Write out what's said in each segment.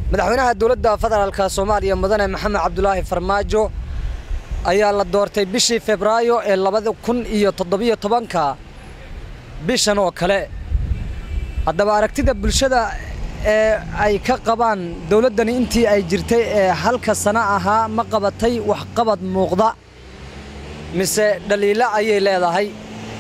madaxweynaha dowladda federaalka soomaaliya mudane maxamed cabdulaahi farmaajo ayaa la doortay bishii febraayo ee labada kun iyo toddobiyo tobanka bishan oo kale haddaba aragtida bulshada ee ay ka qabaan dowladdani intii ay jirtay ee halka sano ahaa ma qabatay waxqabad muuqda mise dhaliilo ayay leedahay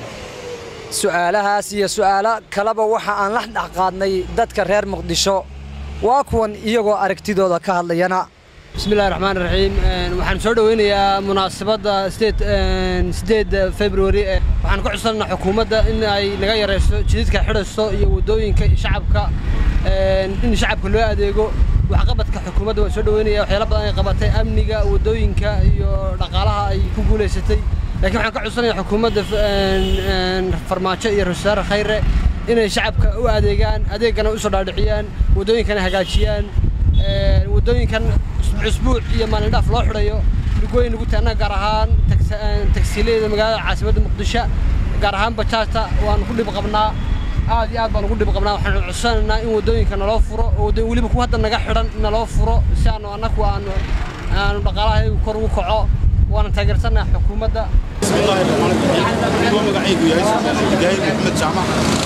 su'aalahaas iyo su'aalo kaleba waxa aan la dhex qaadnay dadka reer muqdisho waa kuwan iyagoo aragtidooda ka hadlayana bismillahi raxmaan raxiim waxaan soo dhoweynayaa munaasabadda sideed februari waxaan ka codsananaa xukuumadda in ay naga yarayso jididka xidhayso iyo waddooyinka shacabka in shacabka loo adeego waxqabadka xukuumadda waan soo dhoweynaya waxyaala badan ay qabatay amniga waddooyinka iyo dhaqaalaha ay ku guulaysatay laakiin waxaan ka codsanaya xukuumadda farmaajo iyo ra-isul wasaare khayre inay shacabka u adeegaan adeegana u soo dhaadhiciyaan waddooyinkana hagaajiyaan waddooyinkan cusbuuc iyo maalindhaaf loo xidhayo lugooyin lagu taana gaar ahaan tagsiilayada magaalada caasimadda muqdisho gaar ahaan bajaajta waanu ku dhib qabnaa aad iyo aad baan ugu dhib qabnaa waxaanu codsanaynaa in waddooyinka naloo furo oo weliba kuwa hadda naga xidhan naloo furo si aanu annagu aanu aanu dhaqaalaha kor ugu kaco waana taageersannaha xukuumadda بسم الله الرحمن الرحيم هو مقعيق يا جاهد محمد جامع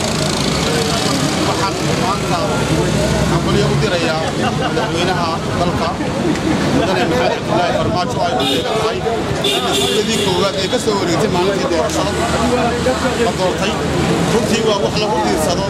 waxaan maanta xambalyo u dirayaa madaxweynaha dalka mudane maxamed cabdulaahi farmaajo ay ku deegan tahay in mas-uuladii koowaad ee ka soo wareegtay maalintii doorashada la doortay runtii waa wax lagu diirsado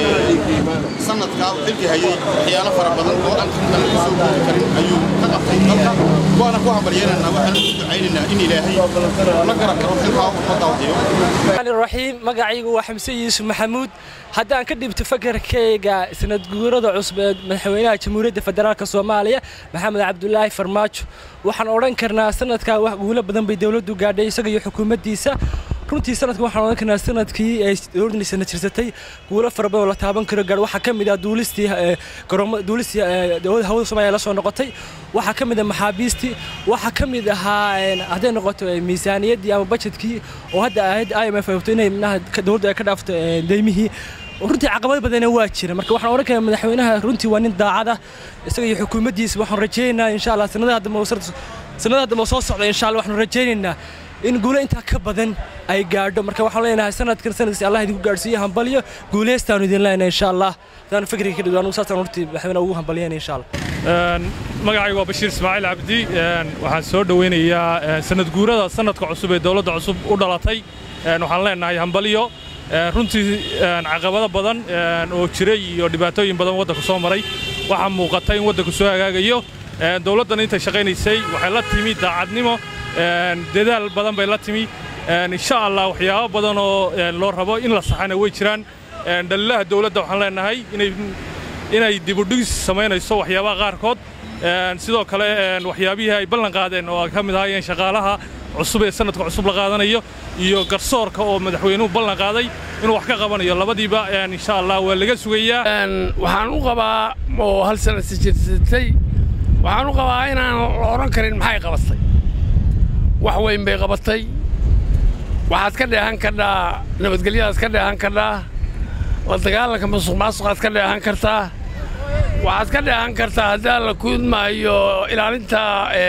sanadkaa uu xilki hayey waxyaalo fara badan oo aan aan ku soo koobi karin ayuu ka qabtay dalka waana ku hambalyaynaynaa waxaan u ducaynaynaa in ilaahay la garan karo xilkaa ummadda wadiyo raxiim magacaygu waa xamse yuusuf maxamuud haddaan ka dhibto fakarkayga sanad guurada cusub ee madaxweynaha jamhuuriyadda federaalk soomaaliya maxamed cabdulaahi farmaajo waxaan odhan karnaa sanadkaa wax guulo badan bay dowladdu gaadhay isaga iyo xukuumaddiisa runtii sanadkan waxaan odhan karnaa sanadkii ay dowladdan sana jirsatay guulo fara badan oo la taaban karo gaadh waxaa ka mid ah duulistii garooma duulistii dowladda hawada soomaaliya la soo noqotay waxaa ka mid ah maxaabiistii waxaa ka mid ahaa hadday noqoto miisaaniyaddii ama bajetkii oo hadda ahayd i m f ay inay manaha dowladdu ay ka dhaafto deymihii runtii caqabad badana waa jira marka waxaan odhan karaa madaxweynaha runtii waa nin daacada isaga iyo xukuumaddiisa waxaan rajaynaynaa insha allah sanadaha dambe sanadaha dambe soo socda insha allah waxaan rajaynaynaa in guulo intaa ka badan ay gaadho marka waxaan leenahay sanadkan sanadkiisa allah idinku gaadhsiiyo hambalyo guuleystaanu idin leenahay insha allah hadaan fikriga ka dhigo anugu saasaan hortii madaxweynaha ugu hambalyayna insha allah magacaygu waa bashiir ismaaciil cabdi waxaan soo dhoweynayaa sanad guurada sanadka cusub ee dowladda cusub u dhalatay waxaan leenahay hambalyo runtii caqabado badan oo jiray iyo dhibaatooyin badan waddanku soo maray waxaa muuqata in waddanku soo hagaagayo dowladdan intay shaqaynaysay waxay la timi daacadnimo dadaal badan bay la timi insha allah waxyaabo badan oo loo rabo in la saxana way jiraan dhaliilaha dowladda waxaan leenahay inay dibudhigis samaynayso waxyaabaha qaarkood sidoo kale waxyaabihii ay ballan qaadeen oo ay ka mid ahaayeen shaqaalaha cusub ee sanadka cusub la qaadanayo iyo garsoorka oo madaxweynuhu ballan qaaday inuu wax ka qabanayo labadiiba insha allah waa laga sugayaa waxaan u qabaa oo hal sana si jirsatay waxaan u qabaa inaan la odhan karin maxay qabatay wax weyn bay qabatay waxaad ka dheehan kardhaa nabadgelyadaad ka dheehan kardhaa la dagaalanka masuq maasuqaad ka dheehan kartaa waxaad ka dheehan kartaa haddii alla kuudmaayo ilaalinta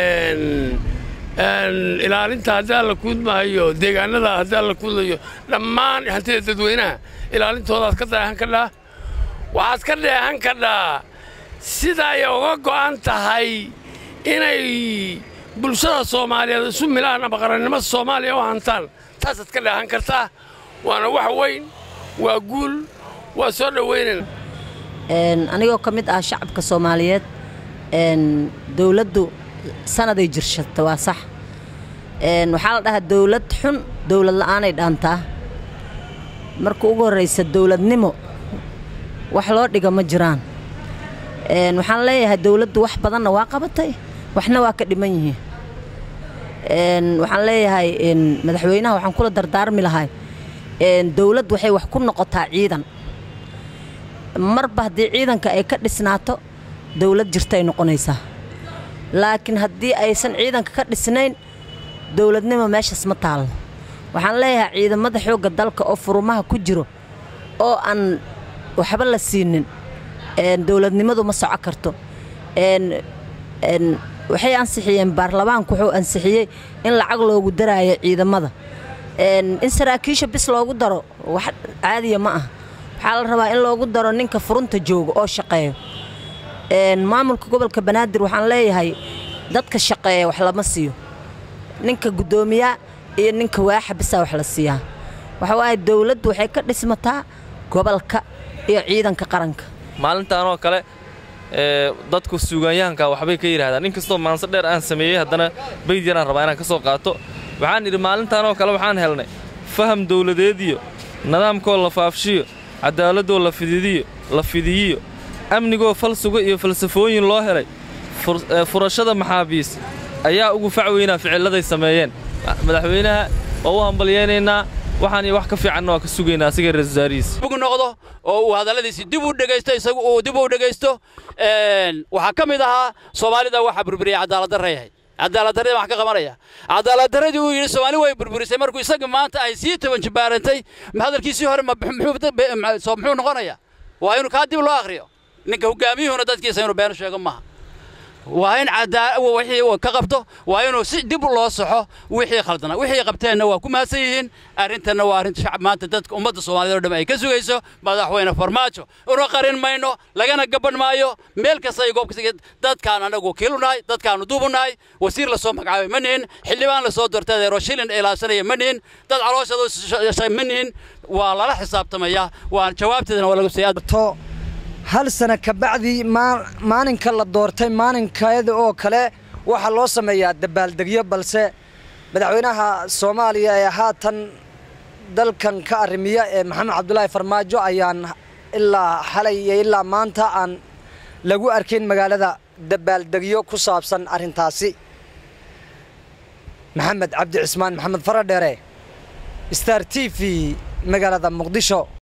ilaalinta haddii alla kuudmaayo deegaanada haddii alla kuudlayo dhammaan hantida dadweynaha ilaalintoodaad ka dheehan kardhaa waxaad ka dheehan kardhaa sida ay uga go'an tahay inay bulshada soomaaliyeed isu milaan ama qarannimada soomaaliya u hantaan taasaad ka dheehan kartaa waana wax weyn waa guul waa soo dhoweynayna anigoo ka mid ah shacabka soomaaliyeed dowladdu sanaday jirshata waa sax waxaa la dhahaa dowlad xun dowlad la'aanay dhaantaa marka ugu horraysa dowladnimo wax loo dhiga ma jiraan waxaan leeyahay dowladdu wax badanna waa qabatay waxna waa ka dhiman yihiin waxaan leeyahay madaxweynaha waxaan kula dardaarmi lahay dowladd waxay wax ku noqotaa ciidan marba haddii ciidanka ay ka dhisnaato dowlad jirtay noqonaysaa laakiin haddii aysan ciidanka ka dhisnayn dowladnimo meeshaas ma taallo waxaan leeyahay ciidamada xoogga dalka oo furumaha ku jiro oo aan waxba la siinin dowladnimadu ma soco karto waxay ansixiyeen baarlamaanku wuxuu ansixiyey in lacag loogu daraayo ciidamada in saraakiisha bis loogu daro wax caadiya ma ah waxaa la rabaa in loogu daro ninka furunta jooga oo shaqeeyo maamulka gobolka banaadir waxaan leeyahay dadka shaqeeya wax lama siiyo ninka guddoomiyaa iyo ninka waaxa bisaa wax la siiyaa waxa waaye dowladdu waxay ka dhismataa gobolka iyo ciidanka qaranka maalintaan oo kale dadku suugaanyahanka waxbay ka yidhahdaan in kastoo maanse dheer aan sameeyey haddana bayd yaraan rabaa inaan ka soo qaato waxaan idhi maalintaan oo kale waxaan helnay faham dawladeediyo nidaamkoo la faafshiyo cadaaladoo la fididiyo la fidiyiyo amnigoo falsuga iyo falsafooyin loo helay furashada maxaabiis ayaa ugu fac weynaa ficilladay sameeyeen madaxweynaha oo u hambalyaynaynaa waxaan iyo wax ka fiicanna waa ka sugaynaa asiga ra-isul wasaarihiisa bug noqdo oo uu hadalladiisi dib u dhegaysto isagu uu dib u dhegaysto waxaa ka mid ahaa soomaalida waxaa burburiyay cadaaladdarra yahay cadaaladdarradii wax ka qabanaya cadaaladdarradii uu yidhi soomaali way burburisay markuu isaga maanta ay sii toban jibaarantay hadalkiisii hore muxuu noqonayaa waa inuu kaa dib loo akhriyo ninka hogaamiyuhuna dadkiisa inuu been sheego maaha waa in wixii ka qabto waa inuu si dib loo soxo wixii khaldana wixii qabteenna waa ku mahadsan yihiin arrintanna waa arrin shacab maanta dadka ummadda soomaaliyeed oo dhan ay ka sugayso madaxweyne farmaajo una qarin mayno lagana gaban maayo meel kasta iyo goob kasta dadkaan annagu wakiilu nahay dadkaanu duubu nahay wasiir la soo magacaabay ma nihin xildhibaan la soo doortay adeero shilin ilaashanaya ma nihin dad calooshada ma nihin waa lala xisaabtamayaa waa jawaabteedana waa lagu siiyaa hal sana ka bacdii maalinka la doortay maalinkeeda oo kale waxaa loo sameeyaa dabaaldegyo balse madaxweynaha soomaaliya ee haatan dalkan ka arrimiya ee maxamed cabdulaahi farmaajo ayaan ilaa xalay iyo ilaa maanta aan lagu arkayn magaalada dabaaldegyo ku saabsan arrintaasi maxamed cabdi cismaan maxamed faradheere star t v magaalada muqdisho